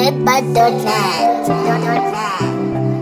Zedbud.net.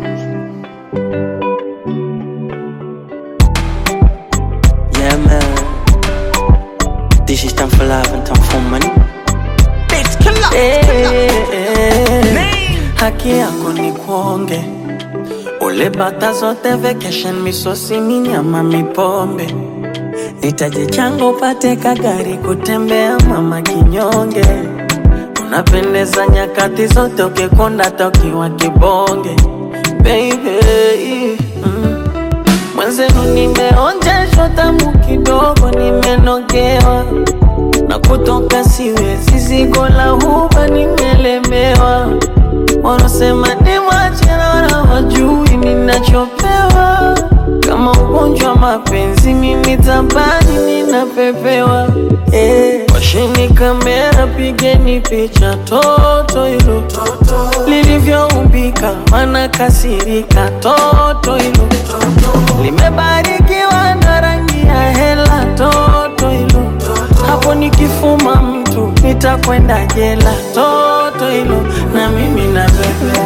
Yeah man This is time for love and time for money Eh, eh, haki yako ni kuonge ule bata zote vacation misosi minyama mipombe nitaje chango upate kagari kutembea mama kinyonge unapendeza nyakati zote ukikonda tokiwa kibonge baby mm. Mwenzenu nimeonjeshwa tamu kidogo, nimenogewa na kutoka siwezi, zigo la huba nimelemewa. Wanasema ni wachana wajui ninachopewa, kama ugonjwa wa mapenzi mimi tabani ninapepewa. Eh, washeni kamera, pigeni picha toto hilo lilivyoumbika, wanakasirika toto hilo limebarikiwa na rangi ya hela toto hilo hapo nikifuma mtu nitakwenda jela toto hilo na mimi na bebe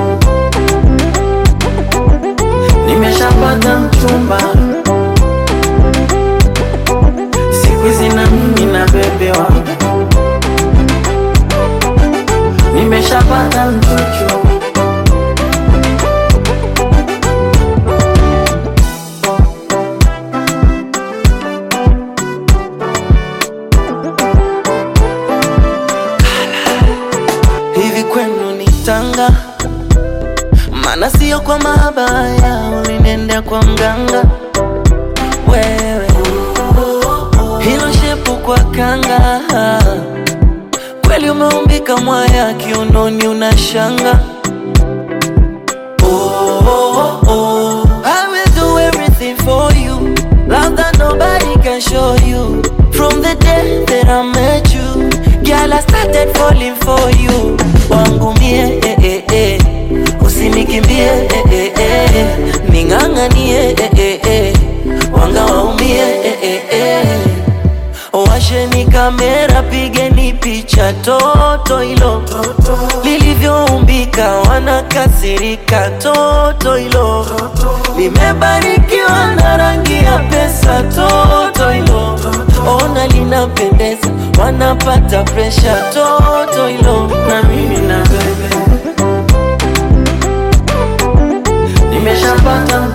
nimeshapata mchumba siku hizi na mimi na bebewa nimeshapata mchuchu hivi kwenu ni tanga maana sio kwa mabaya ulinenda kwa mganga wewe hilo shepu kwa kanga kweli umeumbika mwaya kiunoni unashanga oh, oh, oh. I will do everything for you love that nobody can show you from the day that I met you girl I started falling for you wangu mie eh, eh, eh. usinikimbie eh, eh, eh. ning'ang'anie eh, eh, eh. wanga waumie eh, eh, eh. Washeni kamera, pigeni picha toto hilo lilivyoumbika, wanakasirika toto hilo limebarikiwa na rangi ya pesa toto hilo ona linapendeza, wanapata presha toto hilo na mimi na bebe nimeshapata